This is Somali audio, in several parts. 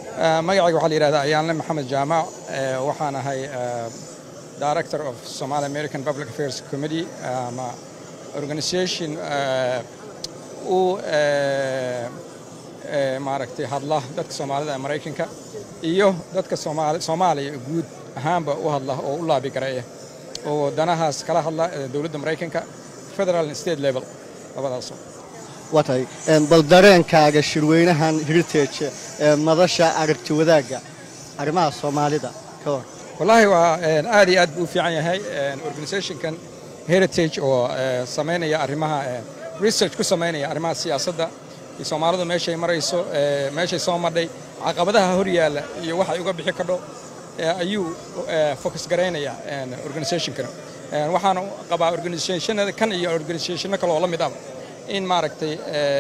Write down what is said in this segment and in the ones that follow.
magacayga waxaa la yidhahdaa ayaanle maxamed jaamac waxaan ahay director of Somali American Public Affairs Committee ama organization u maaragtay hadla dadka soomaalida ee maraykanka iyo dadka soomaaliya guud ahaanba u hadla oo u laabi gareeya oo danahaas kala hadla dowladda maraykanka federal and state level labadaas waa tahay bal dareenkaaga shirweynahan heritage ee madasha aragti wadaagga arrimaha soomaalida ka hor wallaahi waa aad iyo aad buu u fiican yahay organizationkan heritage oo samaynaya arrimaha research ku samaynaya arrimaha siyaasadda iyo soomaalidu meeshay marayso meeshay soo madhay caqabadaha hor yaalla iyo waxay uga bixi kadho ayuu focus garaynaya organizationkan waxaana qabaa organizationada kan iyo organizationno kale oo la mid ah in maaragtay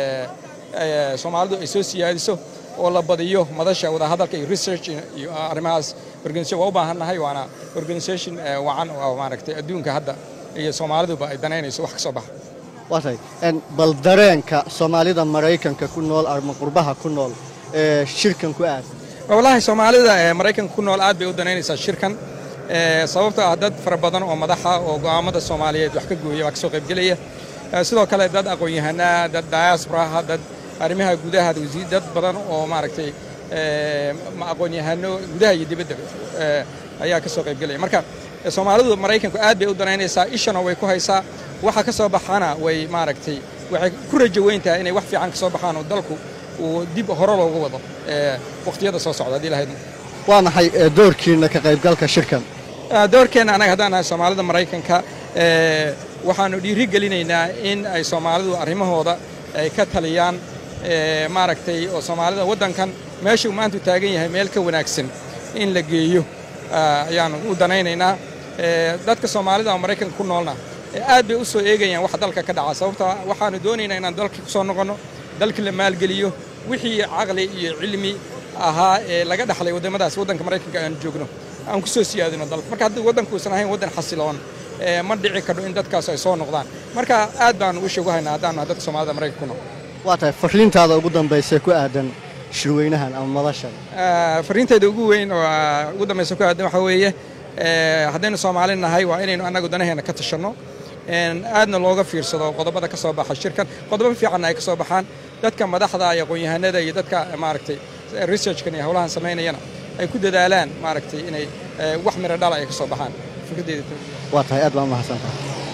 soomaalidu ay soo siyaadiso oo la badiyo madasha wadahadalka iyo research iyo arrimahaas organization waa u baahannahay waana organization wacan oo maaragtay adduunka hadda iyo soomaaliduba ay danaynayso wax ka soo baxa waa tahay bal dareenka soomaalida maraykanka ku nool ama qurbaha ku nool ee shirkan ku aad wallaahi soomaalida ee maraykanka ku nool aad bay u danaynaysaa shirkan sababtoo ah dad fara badan oo madaxa oo go'aamada soomaaliyeed wax ka gooya baa ka soo qaybgelaya sidoo kale dad aqoon-yahanaa dad diasporaha dad arrimaha gudaha dad badan oo maaragtay aqoon-yahano gudaha iyo dibadda ayaa ka soo qaybgelaya marka soomaalidu maraykanku aad bay u danaynaysaa ishana way ku haysaa waxa ka soo baxana way maaragtay waxay ku rajo weyn tahay inay wax fiican ka soo baxaan oo dalku uu dib hore loogu wado waqtiyada soo socda haddii lahayd waa maxay doorkiina ka qaybgalka shirkan doorkeenna annaga haddaan nahay soomaalida maraykanka waxaannu dhiiri gelinaynaa in ay soomaalidu arrimahooda ay ka taliyaan maaragtay oo soomaalida waddankan meeshuu maantu taagan yahay meel ka wanaagsan in la geeyo ayaannu u danaynaynaa dadka soomaalida oo maraykanka ku noolna aad bay u soo eegayaan waxa dalka ka dhaca sababtoo waxaannu doonaynaa inaan dalkii ku soo noqonno dalkii la maalgeliyo wixii caqli iyo cilmi ahaa ee laga dhaxlay waddamadaas waddanka maraykanka aanu joogno aan ku soo siyaadino dalka marka haddii waddanku uusan ahayn waddan xasiloon ma dhici kadho in dadkaas ay soo noqdaan marka aad baanu u sheegu haynaa haddaanu dadka soomaalida maraykanka ku nool waa tahay fariintaada ugu dambaysa ku aadan shirweynahan ama madashan fariintayda ugu weyn oo ugu dambaysa ku aadan waxaa weeye haddaynu soomaali nahay waa inaynu annagu danaheenna ka tashanno aadna looga fiirsado qodobada ka soo baxa shirkan qodobo fiicanna ay ka soo baxaan dadka madaxda iyo aqoon-yahanada iyo dadka maaragtay researchkan iyo howlahan samaynayana ay ku dadaalaan maaragtay inay wax miro dhala ay ka soo baxaan fikradeyda waa tahay aad baa u mahadsantahay